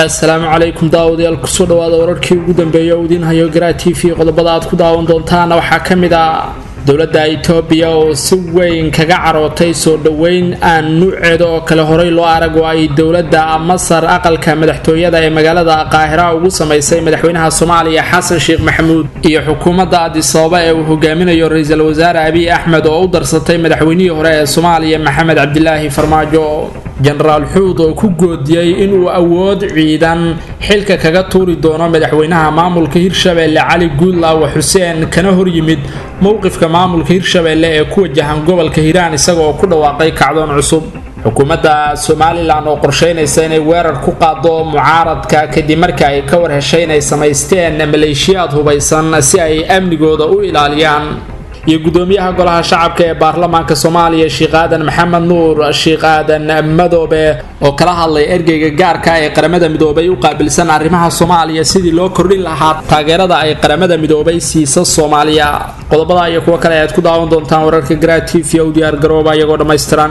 assalaamu calaykum daawadayaal kusoo dhawaada wararkii ugu dambeeya oo idiin hayo garaa t v qodobada aad ku daawan doontaana waxaa ka mid ah dowladda itoobiya oo si weyn kaga carootay soo dhoweyn aan nuuceeda oo kale horey loo arag oo ay dowladda masar aqalka madaxtooyada ee magaalada qaahira ugu samaysay madaxweynaha soomaaliya xasan sheekh maxamuud iyo xukuumadda adisababa ee uu hogaaminayo ra-iisul wasaare abiy axmed oo u darsatay madaxweynihii hore ee soomaaliya maxamed cabdilaahi farmaajo jenaraal xuud oo ku goodiyey inuu awood ciidan xilka kaga tuuri doono madaxweynaha maamulka hirshabeelle cali guudlaawa xuseen kana horyimid mowqifka maamulka hirshabeelle ee ku wajahan gobolka hiiraan isaga oo ku dhawaaqay kacdoon cusub xukuumadda somalilan oo qorsheynaysa inay weerar ku qaado mucaaradka kadib marka ay ka war heshay inay samaysteen maleeshiyaad hubaysan si ay amnigooda u ilaaliyaan iyo gudoomiyaha golaha shacabka ee baarlamaanka soomaaliya sheekh aadan maxamed nuur sheekh aadan madoobe oo kala hadlay ergeyga gaarka ee qaramada midoobay u qaabilsan arrimaha soomaaliya sidii loo kordhin lahaa taageerada ay qaramada midoobay siisa soomaaliya qodobada iyo kuwo kale ayaad ku daawan doontaan wararka garaa t v u diyaar garooba iyagoo dhammaystiran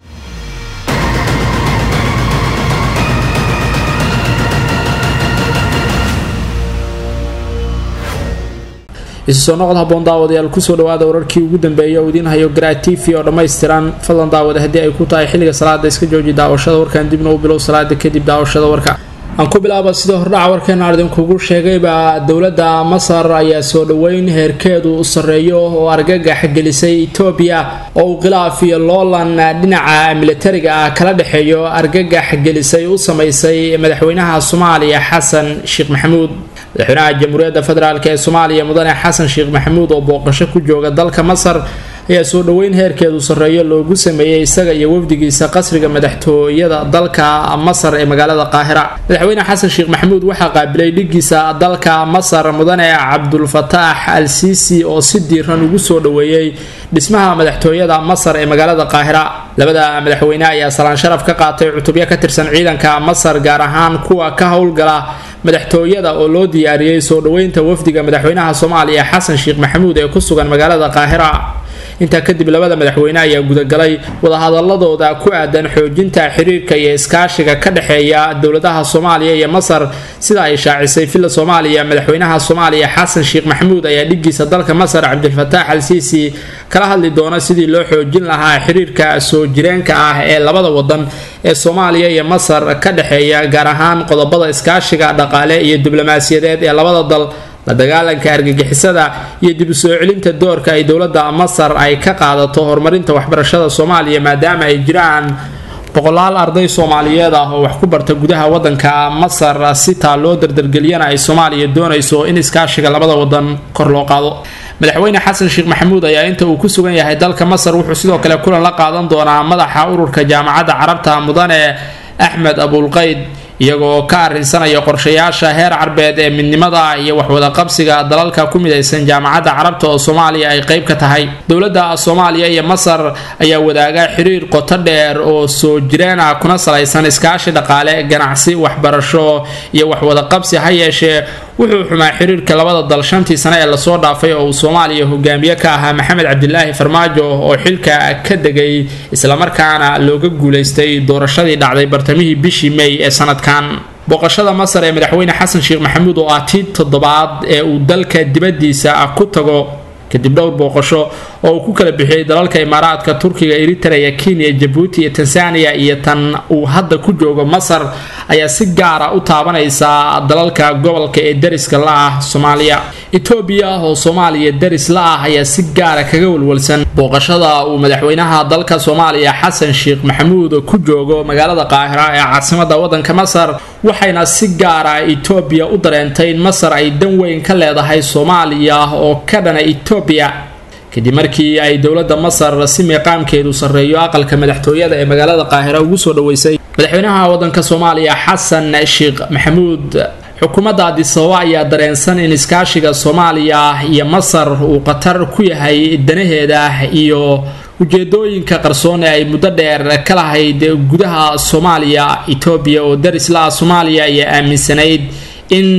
isu soo noqod haboon daawadayaal kusoo dhawaada wararkii ugu dambeeya oo idiin hayo garaa t v oo dhammaystiran fadlan daawada haddii ay ku tahay xilliga salaada iska jooji daawashada warkan dibna u bilow salaada kadib daawashada warka aan ku bilaaba sida hordhaca warkeena idinkugu sheegayba dowladda masar ayaa soo dhoweyn heerkeedu sarreeyo oo argagax gelisay etoobiya oo uu khilaaf iyo loolan dhinaca militariga ah kala dhexeeyo argagax gelisay u samaysay madaxweynaha soomaaliya xasan sheekh maxamuud madaxweynaha jamhuuriyadda federaalk ee soomaaliya mudane xasan sheekh maxamuud oo booqasho ku jooga dalka masar ayaa soo dhoweyn heerkeedu sarreeyo loogu sameeyey isaga iyo wafdigiisa qasriga madaxtooyada dalka masar ee magaalada qaahira madaxweyne xasan sheekh maxamuud waxaa qaabilay dhigiisa dalka masar mudane cabdulfataax al siisi oo si diiran ugu soo dhoweeyey dhismaha madaxtooyada masar ee magaalada qaahira labada madaxweyne ayaa salaan sharaf ka qaatay cutubyo ka tirsan ciidanka masar gaar ahaan kuwa ka howlgala madaxtooyada oo loo diyaariyey soo dhoweynta wafdiga madaxweynaha soomaaliya xasan sheekh maxamuud ee ku sugan magaalada qaahira intaa kadib labada madaxweyne ayaa gudagalay wadahadaladooda ku aadan xoojinta xiriirka iyo iskaashiga ka dhexeeya dowladaha soomaaliya iyo masar sida ay shaacisay villa soomaaliya madaxweynaha soomaaliya xasan sheekh maxamuud ayaa dhigiisa dalka masar cabdilfataax al siisi kala hadli doona sidii loo xoojin lahaa xiriirka soo jireenka ah ee labada wadan ee soomaaliya iyo masar ka dhexeeya gaar ahaan qodobada iskaashiga dhaqaale iyo diblomaasiyadeed ee labada dal la dagaalanka argagixisada iyo dib u soo celinta doorka ay dowladda masar ay ka qaadato horumarinta waxbarashada soomaaliya maadaama ay jiraan boqolaal arday soomaaliyeed ah oo wax ku barta gudaha wadanka masar sitaa loo dardargeliyana ay soomaaliya doonayso in iskaashiga labada wadan kor loo qaado madaxweyne xasan sheekh maxamuud ayaa inta uu ku sugan yahay dalka masar wuxuu sidoo kale kulan la qaadan doonaa madaxa ururka jaamacadda carabta mudane axmed abulqayd iyagoo ka arrinsanaya qorshayaasha heer carbeed ee midnimada iyo waxwadaqabsiga dalalka ku midaysan jaamacadda carabta oo soomaaliya ay qayb ka tahay dowladda soomaaliya iyo masar ayaa wadaaga xiriir qoto dheer oo soo jireen ah kuna salaysan iskaashi dhaqaale ganacsi waxbarasho iyo waxwadaqabsi ha yeeshee wuxuu xumaa xiriirka labada dal shantii sane ee lasoo dhaafay oo uu soomaaliya hogaamiye ka ahaa maxamed cabdilaahi farmaajo oo xilka ka degay islamarkaana looga guulaystay doorashadii dhacday bartamihii bishii may ee sanadkan booqashada masar ee madaxweyne xasan sheekh maxamuud oo ah tii toddobaad ee uu dalka dibadiisa ku tago kadib dhowr booqasho oo uu ku kala bixiyey dalalka imaaraadka turkiga eritrea kenya jabuuti iyo tanzania iyo tan uu hadda ku joogo masar ayaa si gaara u taabanaysa dalalka gobolka ee dariska la ah soomaaliya etoobiya oo soomaaliya daris la ah ayaa si gaara kaga walwalsan booqashada uu madaxweynaha dalka soomaaliya xasan sheekh maxamuud ku joogo magaalada qaahira ee caasimada wadanka masar waxayna si gaara etoobiya u dareentay in masar ay dan weyn ka leedahay soomaaliya oo ka dhana etoobiya kadib markii ay dowladda masar si miiqaamkeedu sarreeyo aqalka madaxtooyada ee magaalada qaahira ugu soo dhaweysay madaxweynaha wadanka soomaaliya xasan sheekh maxamuud xukuumadda adisababa ayaa dareensan in iskaashiga soomaaliya iyo masar uu khatar ku yahay danaheeda iyo ujeedooyinka qarsoon ee ay muddo dheer ka lahayd gudaha soomaaliya etoobiya oo daris la-ah soomaaliya ayaa aaminsanayd in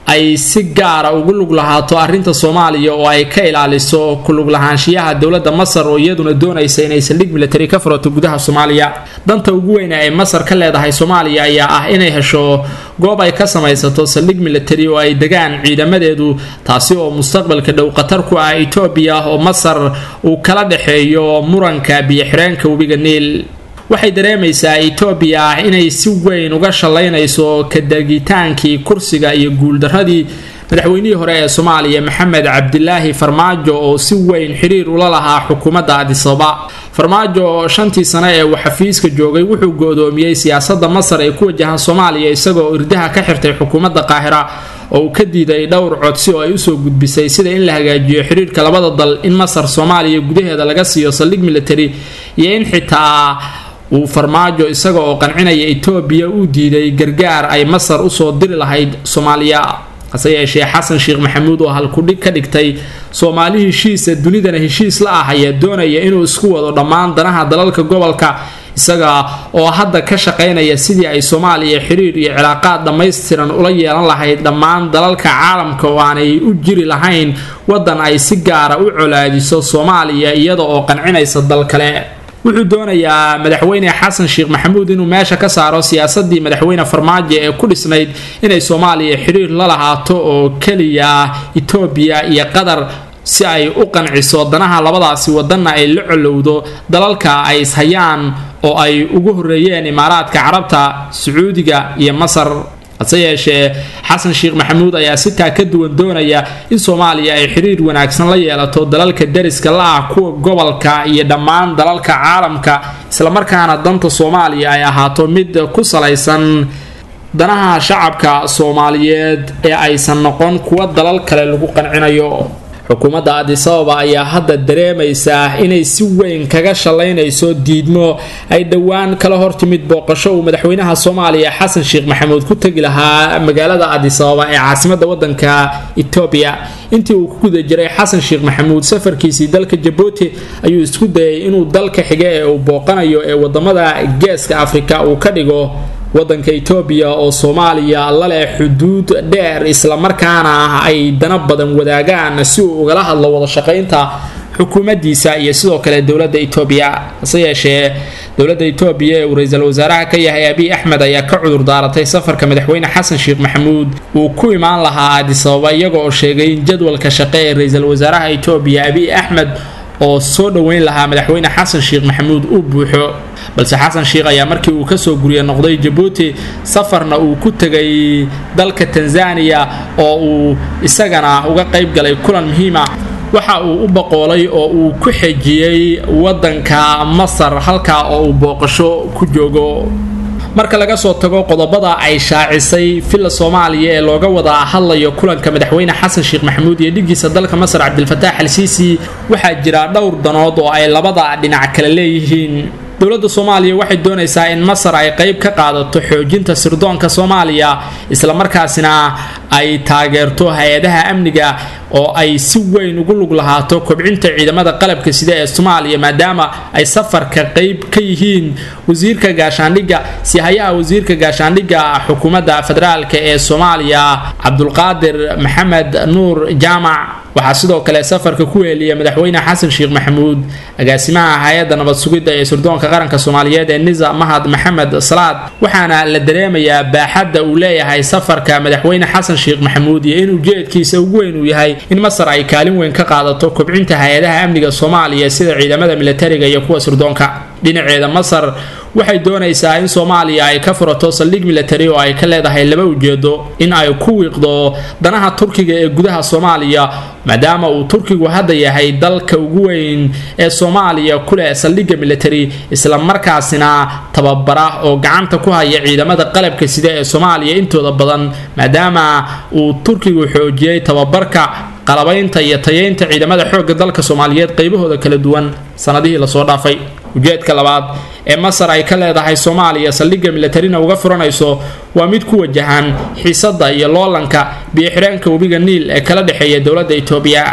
ay si gaara ugu lug lahaato arrinta soomaaliya oo ay ka ilaaliso kulug lahaanshiyaha dowladda masar oo iyaduna doonaysa inay saldhig militari ka furato gudaha soomaaliya danta ugu weyne ay masar ka leedahay soomaaliya ayaa ah inay hesho goob ay ka samaysato saldhig militari oo ay degaan ciidamadeedu taasi oo mustaqbalka dhow khatar ku ah etoobiya oo masar uu kala dhexeeyo muranka biyo-xireenka webiga niil waxay dareemaysaa etoobiya inay si weyn uga shallaynayso kadegitaankii kursiga iyo guuldaradii madaxweynihii hore ee soomaaliya maxamed cabdilaahi farmaajo oo si weyn xiriir ula lahaa xukuumadda adisaba farmaajo shantii sane ee uu xafiiska joogay wuxuu go-doomiyey siyaasadda masar ee ku wajahan soomaaliya isagoo irdaha ka xirtay xukuumadda qaahira oo uu ka diiday dhowr codsi oo ay usoo gudbisay sida in la hagaajiyo xiriirka labada dal in masar soomaaliya gudaheeda laga siiyo saldhig militari iyo in xitaa uu farmaajo isaga oo qancinaya etoobiya uu diiday gargaar ay masar usoo diri lahayd soomaaliya hase yeeshee xasan sheekh maxamuud oo halkudhig ka dhigtay soomaali heshiisa dunidana heshiis la ah ayaa doonaya inuu isku wado dhammaan danaha dalalka gobolka isaga oo hadda ka shaqaynaya sidii ay soomaaliya xiriir iyo cilaaqaad dhammaystiran ula yeelan lahayd dhammaan dalalka caalamka oo aanay u jiri lahayn wadan ay si gaara u colaadiso soomaaliya iyada oo qancinaysa dal kale wuxuu doonayaa madaxweyne xasan sheekh maxamuud inuu meesha ka saaro siyaasadii madaxweyne farmaajo ee ku dhisnayd inay soomaaliya xiriir la lahaato oo keliya etoobiya iyo qatar si ay u qanciso danaha labadaasi wadanna ay la colowdo dalalka ay ishayaan oo ay ugu horeeyeen imaaraadka carabta sacuudiga iyo masar hase yeeshee xasan sheekh maxamuud ayaa sitaa ka duwan doonaya in soomaaliya ay xiriir wanaagsan la yeelato dalalka dariska la ah kuwa gobolka iyo dhammaan dalalka caalamka islamarkaana danta soomaaliya ay ahaato mid ku salaysan danaha shacabka soomaaliyeed ee aysan noqon kuwa dalal kale lagu qancinayo xukuumadda adisababa ayaa hadda dareemaysaa inay si weyn kaga shallaynayso diidmo ay dhowaan kala hortimid booqasho uu madaxweynaha soomaaliya xasan sheekh maxamuud ku tegi lahaa magaalada adisababa ee caasimadda wadanka etoobiya intii uu ku guda jiray xasan sheekh maxamuud safarkiisii dalka jabuuti ayuu isku dayay inuu dalka xiga ee uu booqanayo ee wadamada geeska afrika uu ka dhigo wadanka etoobiya oo soomaaliya la leh xuduud dheer islamarkaana ay dana badan wadaagaan si uu ugala hadlo wada shaqaynta xukuumaddiisa iyo sidoo kale dowladda etoobiya hase yeeshee dowladda etoobiya ee uu ra-iisul wasaaraha ka yahay abiy axmed ayaa ka cudur daaratay safarka madaxweyne xasan sheekh maxamuud uu ku imaan lahaa adisababa iyaga oo sheegay in jadwalka shaqe ee ra-iisul wasaaraha etoobiya abiy axmed oo soo dhoweyn lahaa madaxweyne xasan sheekh maxamuud uu buuxo balse xasan sheekh ayaa markii uu kasoo guriya noqday jabuuti safarna uu ku tegay dalka tanzaniya oo uu isagana uga qayb galay kulan muhiima waxa uu u boqoolay oo uu ku xejiyey wadanka masar halkaa oo uu booqasho ku joogo marka laga soo tago qodobada ay shaacisay villa soomaaliya ee looga wada hadlayo kulanka madaxweyne xasan sheekh maxamuud iyo dhigiisa dalka masar cabdilfataax al siisi waxaa jira dhowr danood oo ay labada dhinac kale leeyihiin dowladda soomaaliya waxay doonaysaa in masar ay qayb ka qaadato xoojinta sirdoonka soomaaliya islamarkaasina ay taageerto hay-adaha amniga oo ay si weyn ugu lug lahaato kobcinta ciidamada qalabka sida ee soomaaliya maadaama ay safarka qayb ka yihiin wasiirka gaashaandhigga sihayaha wasiirka gaashaandhigga xukuumadda federaalk ee soomaaliya cabdulqaadir maxamed nuur jaamac waxaa sidoo kale safarka ku weeliya madaxweyne xasan sheekh maxamuud agaasimaha hay-adda nabad sugidda ee sirdoonka qaranka soomaaliyeed ee nisa mahad maxamed salaad waxaana la dareemayaa baaxadda uu leeyahay safarka madaxweyne xasan sheekh maxamuud iyo in ujeedkiisa ugu weyn uu yahay in masar ay kaalin weyn ka qaadato kobcinta hay-adaha amniga soomaaliya sida ciidamada militariga iyo kuwa sirdoonka dhinaceeda masar waxay doonaysaa in soomaaliya ay ka furato saldhig militari oo ay ka leedahay laba ujeedo in ay ku wiiqdo danaha turkiga ee gudaha soomaaliya maadaama uu turkigu hadda yahay dalka ugu weyn ee soomaaliya ku leh saldhigga militari islamarkaasina tababara oo gacanta ku haya ciidamada qalabka sida ee soomaaliya intooda badan maadaama uu turkigu xoojiyey tababarka qalabaynta iyo tayeynta ciidamada xoogga dalka soomaaliyeed qaybahooda kala duwan sanadihii lasoo dhaafay ujeedka labaad ee masar ay ka leedahay soomaaliya saldhigga militarina uga furanayso waa mid ku wajahan xiisadda iyo loolanka biyo-xireenka webiga niil ee kala dhexeeya dowladda etoobiya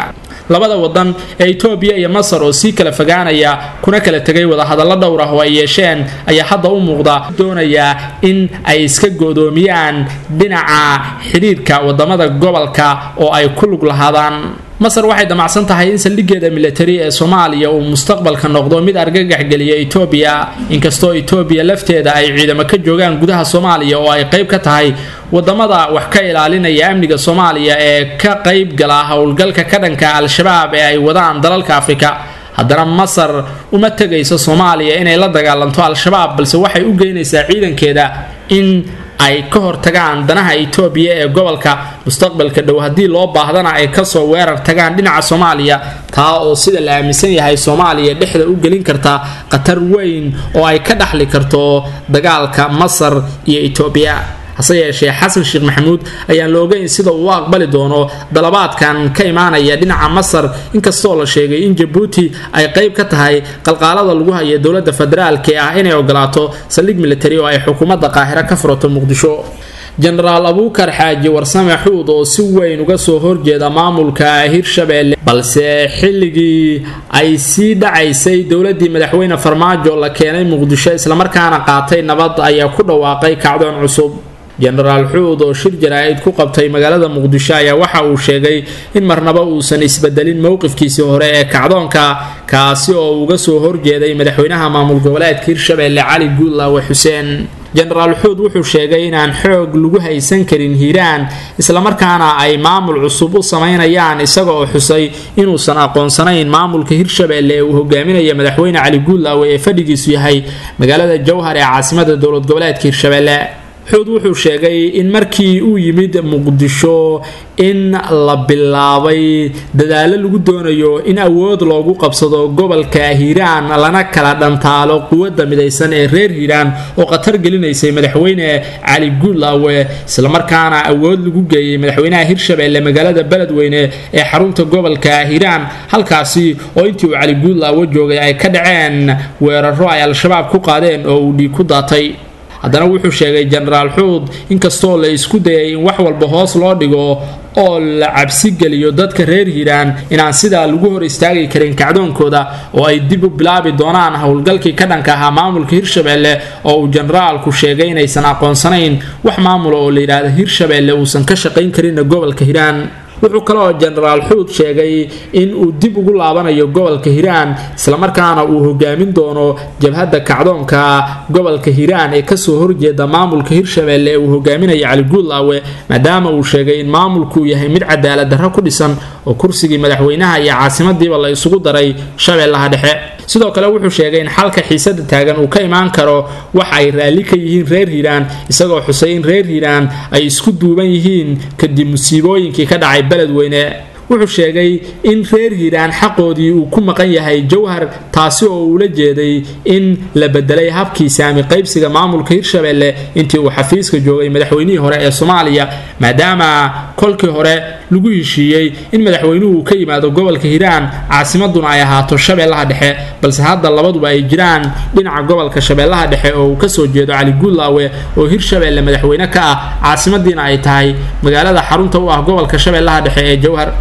labada wadan ee etoobiya iyo masar oo sii kala fogaanaya kuna kala tegay wadahadallo dhowr ah oo ay yeesheen ayaa hadda u muuqda doonaya in ay iska goodoomiyaan dhinaca xidhiirka wadamada gobolka oo ay ku lug lahaadaan masar waxay damacsan tahay in saldhigeeda militari ee soomaaliya uu mustaqbalka noqdo mid argagax geliya etoobiya inkastoo etoobiya lafteeda ay ciidamo ka joogaan gudaha soomaaliya oo ay qayb ka tahay wadamada wax ka ilaalinaya amniga soomaaliya ee ka qayb gala howlgalka ka dhanka al-shabaab ee ay wadaan dalalka afrika haddana masar uma tegayso soomaaliya inay la dagaalanto al-shabaab balse waxay u geynaysaa ciidankeeda in ay ka hortagaan danaha etoobiya ee gobolka mustaqbalka dhow haddii loo baahdana ay kasoo weerar tagaan dhinaca soomaaliya taa oo sida la aaminsan yahay soomaaliya dhexda u gelin karta khatar weyn oo ay ka dhaxli karto dagaalka masar iyo etoobiya hase yeeshee xasan sheekh maxamuud ayaan la ogeyn sida uu u aqbali doono dalabaadkan ka imaanaya dhinaca masar inkastoo la sheegay in jabuuti ay qayb ka tahay qalqaalada lagu haya dowladda federaalk ee ah inay ogolaato saldhig militari oo ay xukuumadda qaahiro ka furato muqdisho jenaraal abuukar xaaji warsame xuud oo si weyn uga soo horjeeda maamulka hirshabeelle balse xilligii ay sii dhacaysay dowladii madaxweyne farmaajo la keenay muqdisho islamarkaana qaatay nabad ayaa ku dhawaaqay kacdoon cusub jenaraal xuud oo shir jaraa-id ku qabtay magaalada muqdisho ayaa waxa uu sheegay in marnaba uusan isbedelin mowqifkiisii hore ee kacdoonka kaasi oo uga soo horjeeday madaxweynaha maamul goboleedka hirshabeelle cali guudlaawe xuseen jenaraal xuud wuxuu sheegay inaan xoog lagu haysan karin hiiraan islamarkaana ay maamul cusub u samaynayaan isaga oo xusay inuusan aqoonsanayn maamulka hirshabeelle ee uu hogaaminaya madaxweyne cali guudlaawe ee fadhigiisu yahay magaalada jowhar ee caasimada dowlad goboleedka hirshabeelle xuud wuxuu sheegay in markii uu yimid muqdisho in la bilaabay dadaalo lagu doonayo in awood loogu qabsado gobolka hiiraan lana kala dhantaalo quwadda midaysan ee reer hiiraan oo khatar gelinaysay madaxweyne cali guudlaawe islamarkaana awood lagu geeyey madaxweynaha hirshabeelle magaalada beledweyne ee xarunta gobolka hiiraan halkaasi oo intii uu cali guudlaawe joogay ay ka dhaceen weeraro ay al-shabaab ku qaadeen oo uu dhiig ku daatay haddana wuxuu sheegay jenaraal xuud inkastoo la isku dayay in wax walba hoos loo dhigo oo la cabsi geliyo dadka reer hiiraan inaan sidaa lagu hor istaagi karin kacdoonkooda oo ay dib u bilaabi doonaan howlgalkii ka dhanka ahaa maamulka hirshabeelle oo uu jenaraalku sheegay inaysan aqoonsanayn wax maamula oo la yidhaahdo hirshabeelle uusan ka shaqayn karinna gobolka hiiraan wuxuu kaloo jenaraal xuud sheegay in uu dib ugu laabanayo gobolka hiiraan islamarkaana uu hogaamin doono jabhadda kacdoonka gobolka hiiraan ee kasoo horjeeda maamulka hirshabeelle ee uu hogaaminaya cali guudlaawe maadaama uu sheegay in maamulkuu yahay mid cadaalad darro ku dhisan oo kursigii madaxweynaha iyo caasimadiiba la isugu daray shabeellaha dhexe sidoo kale wuxuu sheegay in xalka xiisada taagan uu ka imaan karo wax ay raalli ka yihiin reer hiiraan isagoo xusay in reer hiiraan ay isku duuban yihiin kadib musiibooyinkii ka dhacay beledweyne wuxuu sheegay in reer hiiraan xaqoodii uu ku maqan yahay jowhar taasi oo uula jeeday in la bedelay habkii saami qaybsiga maamulka hirshabeelle intii uu xafiiska joogay madaxweynihii hore ee soomaaliya maadaama kolkii hore lagu heshiiyey in madaxweynuhu ka yimaado gobolka hiiraan caasimaduna ay ahaato shabeellaha dhexe balse hadda labaduba ay jiraan dhinaca gobolka shabeellaha dhexe oo uu kasoo jeedo cali guudlaawe oo hirshabeelle madaxweyne ka ah caasimadiina ay tahay magaalada xarunta u ah gobolka shabeellaha dhexe ee jowhar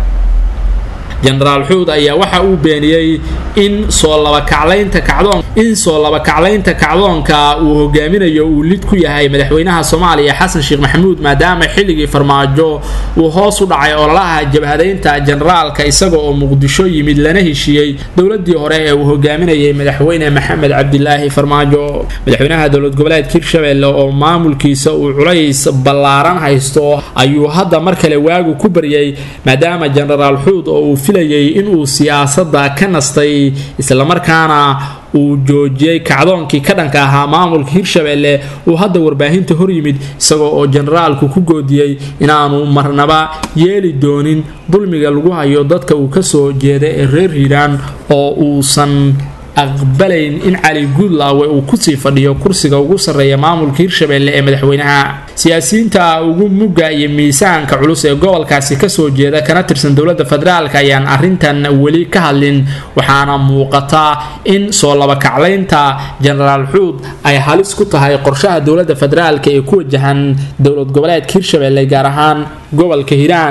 jenaraal xuud ayaa waxa uu beeniyey in soo labakaclaynta kacdoon in soo labakaclaynta kacdoonka uu hogaaminayo uu lid ku yahay madaxweynaha soomaaliya xasan sheekh maxamuud maadaama xilligii farmaajo uu hoos u dhacay ololaha jabhadaynta jenaraalka isaga oo muqdisho yimid lana heshiiyey dowladii hore ee uu hogaaminayay madaxweyne maxamed cabdilaahi farmaajo madaxweynaha dowlad goboleedka hirshabeelle oo maamulkiisa uu culays ballaaran haysto ayuu hadda mar kale waagu ku baryay maadaama jenaraal xuud oo uu filayay inuu siyaasadda ka nastay islamarkaana uu joojiyey kacdoonkii ka dhanka ahaa maamulka hirshabeelle uu hadda warbaahinta hor yimid isagoo oo jenaraalku ku goodiyey inaanu marnaba yeeli doonin dulmiga lagu hayo dadka uu kasoo jeeda ee reer hiiraan oo uusan aqbalayn in cali guudlaawe uu kusii fadhiyo kursiga ugu sarreeya maamulka hirshabeelle ee madaxweynaha siyaasiyiinta ugu mugga iyo miisaanka culus ee gobolkaasi kasoo jeeda kana tirsan dowladda federaalk ayaan arintan weli ka hadlin waxaana muuqata in soo labakaclaynta jenaraal xuud ay halis ku tahay qorshaha dowladda federaalk ee ku wajahan dowlad goboleedka hirshabeelle gaar ahaan gobolka hiiraan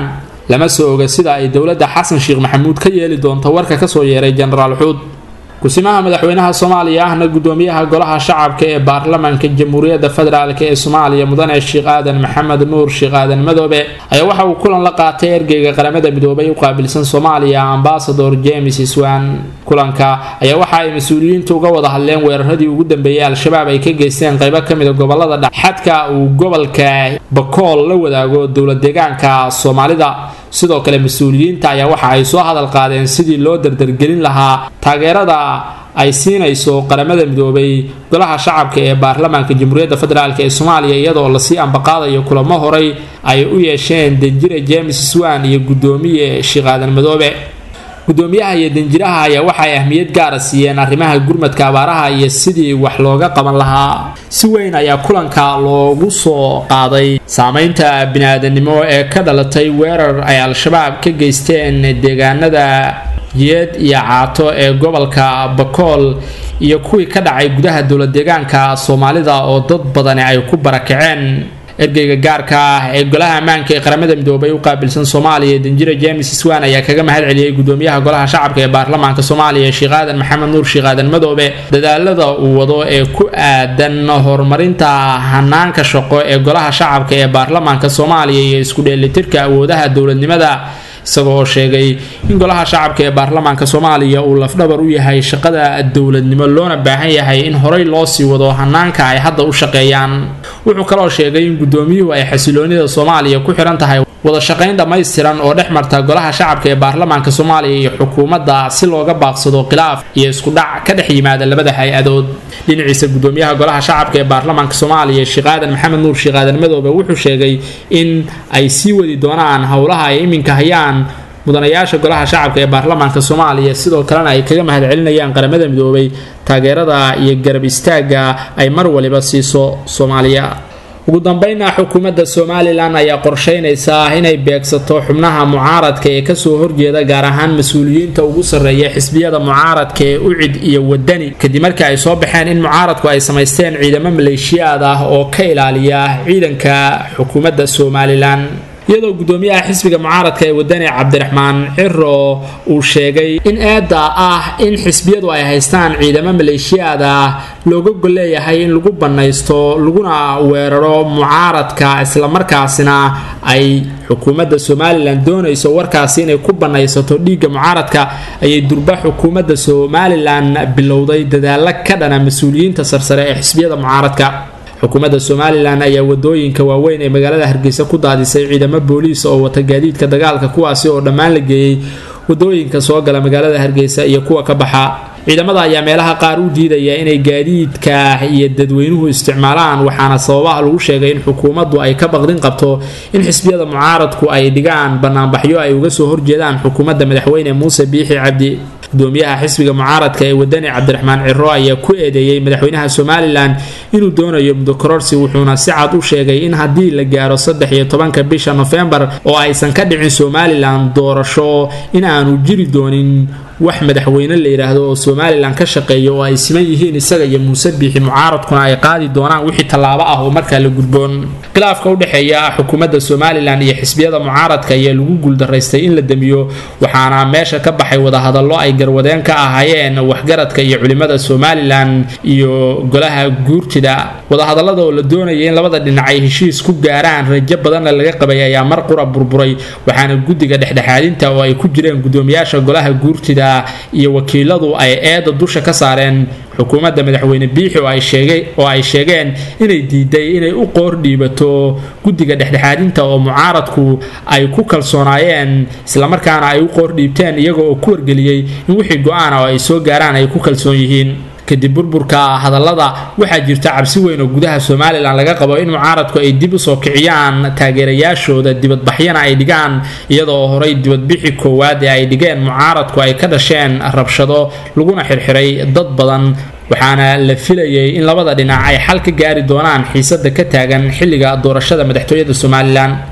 lama soo oga sida ay dowladda xasan sheekh maxamuud ka yeeli doonto warka kasoo yeeray jenaraal xuud ku-simaha madaxweynaha soomaaliya ahna gudoomiyaha golaha shacabka ee baarlamaanka jamhuuriyadda federaalk ee soomaaliya mudane sheekh aadan maxamed nuur sheekh aadan madoobe ayaa waxa uu kulan la qaatay ergeyga qaramada midoobay u qaabilsan soomaaliya ambasador james swan kulanka ayaa waxa ay mas-uuliyiintu uga wada hadleen weeraradii ugu dambeeyay al-shabaab ay ka geysteen qaybo kamid a gobolada dhex xadka uu gobolka bakool la wadaago dowlad deegaanka soomaalida sidoo kale mas-uuliyiinta ayaa waxa ay soo hadal qaadeen sidii loo dardargelin lahaa taageerada ay siinayso qaramada midoobay golaha shacabka ee baarlamaanka jamhuuriyadda federaalk ee soomaaliya iyadoo lasii ambaqaadayo kulamo horay ay u yeesheen danjire james swan iyo gudoomiye sheekh aadan madoobe gudoomiyaha iyo danjiraha ayaa waxa ay ahmiyad gaara siiyeen arrimaha gurmadka abaaraha iyo sidii wax looga qaban lahaa si weyn ayaa kulanka loogu soo qaaday saameynta bini-aadanimo ee ka dhalatay weerar ay al-shabaab ka geysteen deegaanada yeed iyo caato ee gobolka bakool iyo kuwii ka dhacay gudaha dowlad deegaanka soomaalida oo dad badani ay ku barakaceen ergeyga gaarka ah ee golaha ammaanka ee qaramada midoobay u qaabilsan soomaaliya danjira james swan ayaa kaga mahad celiyey gudoomiyaha golaha shacabka ee baarlamaanka soomaaliya sheekh aadan maxamed nuur sheekh aadan madoobe dadaalada uu wado ee ku aadan horumarinta hanaanka shaqo ee golaha shacabka ee baarlamaanka soomaaliya iyo isku dheelitirka awoodaha dowladnimada isagoo sheegay in golaha shacabka ee baarlamaanka soomaaliya uu lafdhabar u yahay shaqada dowladnimo loona baahan yahay in horey loo sii wado hanaanka ay hadda u shaqeeyaan wuxuu kaloo sheegay in gudoomiyuhu ay xasiloonida soomaaliya ku xiran tahay wada shaqayn dhammaystiran oo dhex marta golaha shacabka ee baarlamaanka soomaaliya iyo xukuumadda si looga baaqsado khilaaf iyo isku dhac ka dhex yimaada labada hay-adood dhinaciisa gudoomiyaha golaha shacabka ee baarlamaanka soomaaliya sheekh aadan maxamed nuur sheekh aadan madoobe wuxuu sheegay in ay sii wadi doonaan howlaha ay iminka hayaan mudanayaasha golaha shacabka ee baarlamaanka soomaaliya sidoo kalena ay kaga mahad celinayaan qaramada midoobay taageerada iyo garab istaagga ay mar waliba siiso soomaaliya ugu dambeynna xukuumadda somalilan ayaa qorsheynaysaa inay beegsato xubnaha mucaaradka ee kasoo horjeeda gaar ahaan mas-uuliyiinta ugu sarreeya xisbiyada mucaaradka ee ucid iyo wadani kadib markii ay soo baxeen in mucaaradku ay samaysteen ciidamo maleeshiyaad ah oo ka ilaaliya ciidanka xukuumadda somalilan iyadoo gudoomiyaha xisbiga mucaaradka ee wadani cabdiraxmaan ciro uu sheegay in eedda ah in xisbiyadu ay haystaan ciidamo maleeshiyaad ah looga golleeyahay in lagu bannaysto laguna weeraro mucaaradka islamarkaasina ay xukuumadda somalilan doonayso warkaasi inay ku bannaysato dhiigga mucaaradka ayay durba xukuumadda somalilan bilowday dadaalo ka dhana mas-uuliyiinta sarsare ee xisbiyada mucaaradka xukuumadda somalilan ayaa wadooyinka waaweyn ee magaalada hargeysa ku daadisay ciidamo booliis oo wata gaadiidka dagaalka kuwaasi oo dhammaan la geeyey wadooyinka soo gala magaalada hargeysa iyo kuwa ka baxa ciidamada ayaa meelaha qaar u diidaya inay gaadiidka iyo dadweynuhu isticmaalaan waxaana sababaha lagu sheegay in xukuumaddu ay ka baqdin qabto in xisbiyada mucaaradku ay dhigaan banaanbaxyo ay uga soo horjeedaan xukuumadda madaxweyne muuse biixi cabdi gudoomiyaha xisbiga mucaaradka ee wadani cabdiraxmaan ciro ayaa ku eedeeyey madaxweynaha somalilan inuu doonayo mudokororsi wuxuuna si cad u sheegay in haddii la gaaro saddex iyo tobanka bisha nofembar oo aysan ka dhicin somalilan doorasho in aanu jiri doonin wax madaxweyne la yidhaahdo oo somalilan ka shaqeeya oo ay siman yihiin isaga iyo muuse biixi mucaaradkuna ay qaadi doonaan wixii tallaabo ah oo markaa la gudboon khilaafka udhexeeya xukuumadda somalilan iyo xisbiyada mucaaradka ayaa lagu guuldaraystay in la damiyo waxaana meesha ka baxay wadahadallo ay garwadeen ka ahaayeen waxgaradka iyo culimada somalilan iyo golaha guurtida wadahadallada oo la doonaya in labada dhinac ay heshiis ku gaaraan rajo badanna laga qabay ayaa mar qura burburay waxaana guddiga dhexdhexaadinta oo ay ku jireen gudoomiyaasha golaha guurtida iyo wakiiladu ay eeda dusha ka saareen xukuumadda madaxweyne biixi oo ay sheegeen inay diiday inay u qoor dhiibato guddiga dhexdhexaadinta oo mucaaradku ay ku kalsoonaayeen islamarkaana ay u qoor dhiibteen iyaga oo ku wargeliyey in wixii go-aana oo ay soo gaaraan ay ku kalsoon yihiin kadib burburka hadallada waxaa jirta cabsi weyn oo gudaha somalilan laga qabo in mucaaradku ay dib usoo kiciyaan taageerayaashooda dibadbaxyana ay dhigaan iyadoo horay dibadbixi koowaad ee ay dhigeen mucaaradku ay ka dhasheen rabshado laguna xirxiray dad badan waxaana la filayay in labada dhinac ay xal ka gaari doonaan xiisada ka taagan xilliga doorashada madaxtooyada somalilan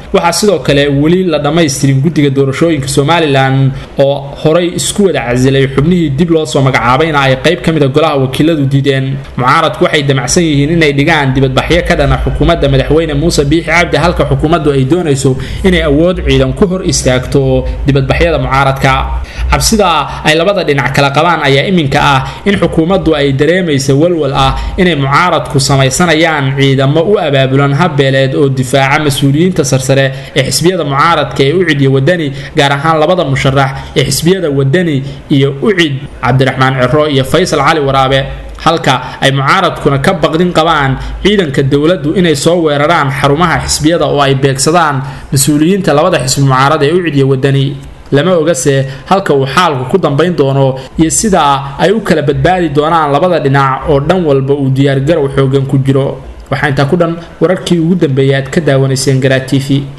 waxaa sidoo kale weli la dhammaystirin guddiga doorashooyinka somalilan oo horay isku wada casilay xubnihii dib loo soo magacaabayna ay qayb ka mida golaha wakiiladu diideen mucaaradku waxay damacsan yihiin inay dhigaan dibadbaxyo ka dhana xukuumadda madaxweyne muuse biixi cabdi halka xukuumaddu ay doonayso inay awood ciidan ku hor istaagto dibadbaxyada mucaaradka cabsida ay labada dhinac kala qabaan ayaa iminka ah in xukuumaddu ay dareemaysa walwal ah inay mucaaradku samaysanayaan ciidamo u abaabulan habbeeleed oo difaaca mas-uuliyiinta sarsare ee xisbiyada mucaaradka ee ucid iyo wadani gaar ahaan labada musharax ee xisbiyada wadani iyo ucid cabdiraxmaan ciro iyo faysal cali waraabe halka ay mucaaradkuna ka baqdin qabaan ciidanka dowladdu inay soo weeraraan xarumaha xisbiyada oo ay beegsadaan mas-uuliyiinta labada xisbi mucaarad ee ucid iyo wadani lama ogase halka uu xaalku ku dambayn doono iyo sidaa ay u kala badbaadi doonaan labada dhinac oo dhan walba uu diyaargarow xoogan ku jiro waxaa intaa ku dhan wararkii ugu dambeeyay aad ka daawanayseen garaa t v